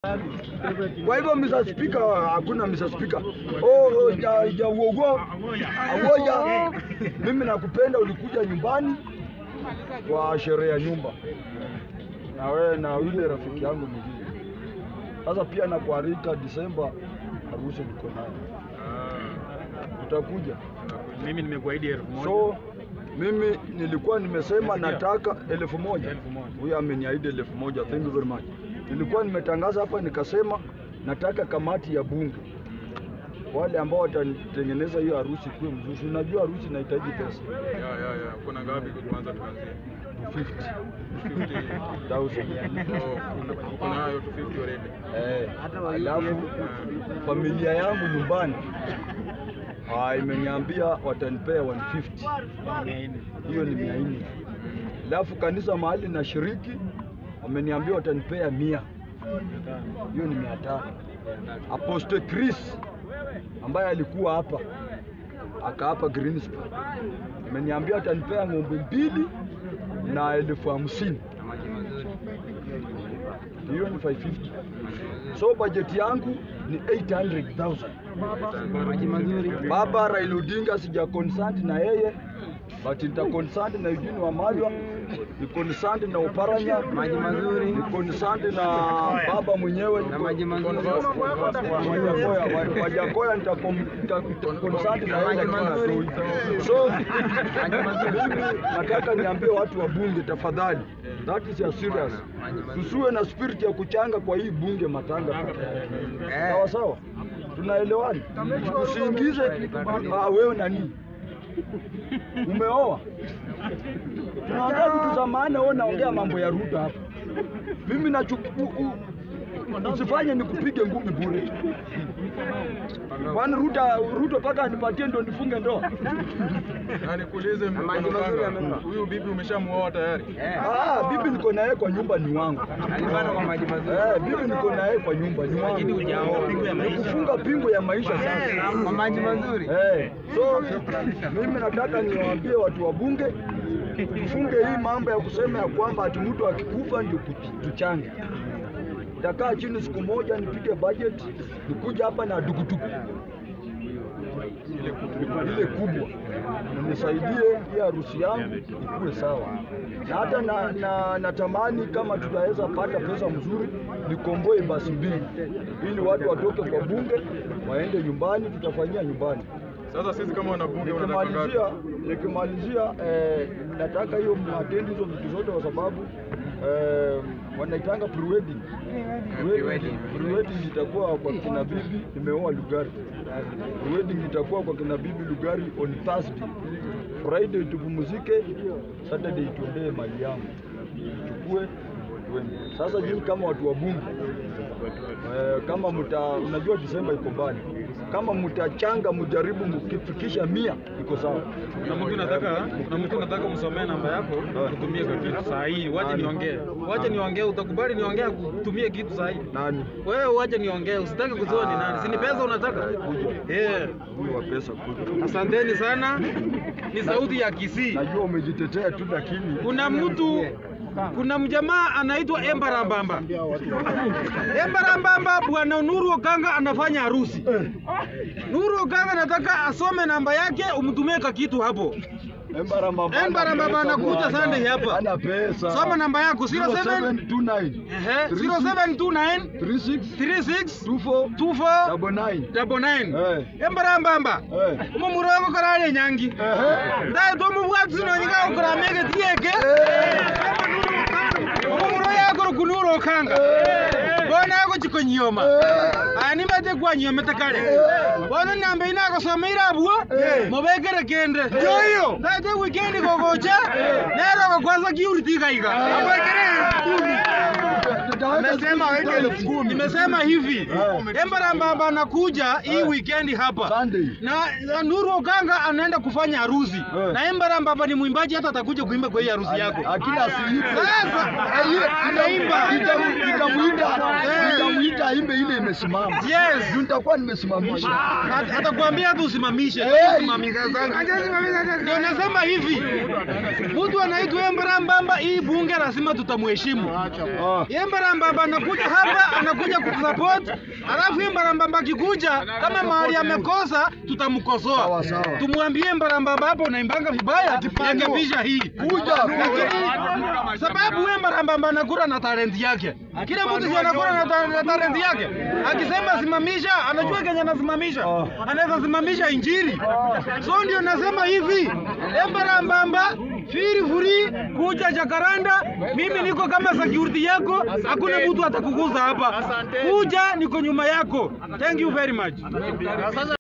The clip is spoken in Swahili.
Kwa hivyo Mr. Speaker, hakuna Mr. Speaker. Oh, ja, ja uogo. Awoja. Mimi nakupenda ulikuja nyumbani kwa sherehe ya nyumba. Na wewe na yule rafiki yangu mwingine. Sasa pia nakualika Disemba harusi niko nayo. Utakuja. Mimi nimekuahidi elfu moja. So mimi nilikuwa nimesema nataka elfu moja. Elfu moja. Huyu ameniahidi elfu moja. Thank you very much. Nilikuwa nimetangaza hapa nikasema nataka kamati ya bunge wale ambao watatengeneza hiyo harusi kuwe mzuri. Unajua harusi inahitaji pesa Ya, ya, ya. Kuna ngapi kwanza tuanzie? 50,000. 50,000. Oh, kuna- kuna hayo 250 already. Eh, alafu familia yangu nyumbani ah, imeniambia watanipea 150 hiyo ni mia nne. Alafu kanisa mahali na shiriki wameniambia watanipea mia, hiyo ni mia tano. Apostle Chris ambaye alikuwa hapa akaapa Greenspan ameniambia atanipea ng'ombe mbili na elfu hamsini hiyo ni 550 so bajeti yangu ni 800,000 Maji mazuri. baba Raila Odinga sija consult na yeye but nita consult na Eugene Wamalwa ni consult na Oparanya Maji mazuri. ni consult na baba mwenyewe Na maji mazuri. Wajakoya wa- Wajakoya nita com- nita- nita consult na yeye Maji mazuri. so mimi nataka niambie watu wa bunge tafadhali that is a serious tusiwe na spirit ya kuchanga kwa hii bunge matanga peke yake sawa sawa tunaelewana usiingize ah, wewe nani umeoa tunaongea vitu za maana wewe unaongea mambo ya Ruto hapa mimi nachukua usifanye nikupige ngumi bure kwani Ruto Ruto paka anipatie ndo nifunge ndoa Na nikuulize Na maji mazuri Mkanga, amenunua. huyu bibi umeshamuoa tayari? Ah, bibi niko naye kwa nyumba ni wangu. Alipanda kwa maji mazuri. Eh, bibi niko naye kwa nyumba ni wangu. Lakini hujaoa. Pingu ya maisha. Kufunga pingu ya maisha sasa. Kwa maji mazuri. Eh, so mimi nataka niwaambie watu wa bunge tufunge hii mambo ya kusema ya kwamba ati mtu akikufa ndio kuch- tuchange. Nitakaa chini siku moja nipige budget, nikuja hapa na dukuduku ile kubwa na nisaidie hii harusi yangu ikuwe sawa, na hata na, na, natamani kama tutaweza pata pesa mzuri nikomboe basi mbili, ili watu watoke kwa bunge waende nyumbani, tutafanyia nyumbani. Sasa sisi kama wanabunge wanataka ngapi? Nikimalizia, nikimalizia eh, nataka hiyo mwatendi hizo vitu zote kwa sababu eh, wanaitanga pre-wedding. Pre-wedding pre-wedding itakuwa kwa kina bibi, nimeoa Lugari. Pre-wedding itakuwa kwa kina bibi Lugari on Thursday. Friday tupumzike, Saturday tuendee mali yangu chukue tuende. Sasa nyinyi kama watu wa bunge eh, kama mta, unajua Disemba iko mbali, kama mtachanga mjaribu mkifikisha mia iko sawa. Kuna mtu nataka, kuna mtu nataka msomee namba yako kutumie kwa kitu saa hii. Wacha Nani? niongee. Wacha niongee, utakubali niongee kutumie kitu saa hii. Nani Wewe wacha niongee, usitaki kujua ni nani. Si ni pesa unataka? Eh. huyu wa pesa kuja? Asanteni sana. Ni sauti ya Kisii. Najua umejitetea tu, lakini Kuna mtu kuna mjamaa anaitwa Embarambamba. Embarambamba bwana Nuru Okanga anafanya harusi. Nuru Okanga nataka asome namba yake umtumie ka kitu hapo. Embaramba Embaramba anakuja Sunday hapa. Ana pesa. Soma namba yako 07 0729 Ehe, 0729 36 36 24 24 double nine. double nine. Eh. Embarambamba. Eh. Umo murongo karale nyangi. Ehe. Ndaye to mubwati zino nyika ukora mege tieke. Umuro yako rukunuro okanga. Bona yako chikonyoma. Ani mate kwa nyoma takale. Bona namba ina ko somira abwo. Mobekere kende. Yo yo. Ndaye te weekend gogocha. Nero ko kwanza kiuri tikaiga. Abekere. Nimesema weke elfu kumi. Nimesema hivi. Embarambamba anakuja hii weekend hapa. Sunday. Na, na Nuru Okanga anaenda kufanya harusi Eh. na Embarambamba ni mwimbaji, hata atakuja kuimba kwa hii harusi yako. Akila asiipe. Sasa anaimba Nitamuita, Eh. nitamuita aimbe ile nimesimama. Yes. Juu nitakuwa nimesimamisha. At- atakwambia hata usimamishe Eh. Usimamisha sana. ndio nasema hivi mtu anaitwa Embara Mbamba hii bunge lazima tutamheshimu Ah. Embara Mbamba anakuja hapa anakuja kutusupport alafu Embara Mbamba akikuja kama mahali amekosa tutamkosoa Sawa, sawa. tumwambie Embara Mbamba hapo unaimbanga vibaya rekebisha hii Kuja, kuja. sababu Embara Mbamba anakura na talent yake kila mtu si anakura na, ta- na talent yake akisema simamisha anajua kenye anasimamisha anaweza simamisha injili so ndio nasema hivi Embara Mbamba feel free kuja Jakaranda mimi niko kama security yako hakuna mtu atakuguza hapa kuja niko nyuma yako thank you very much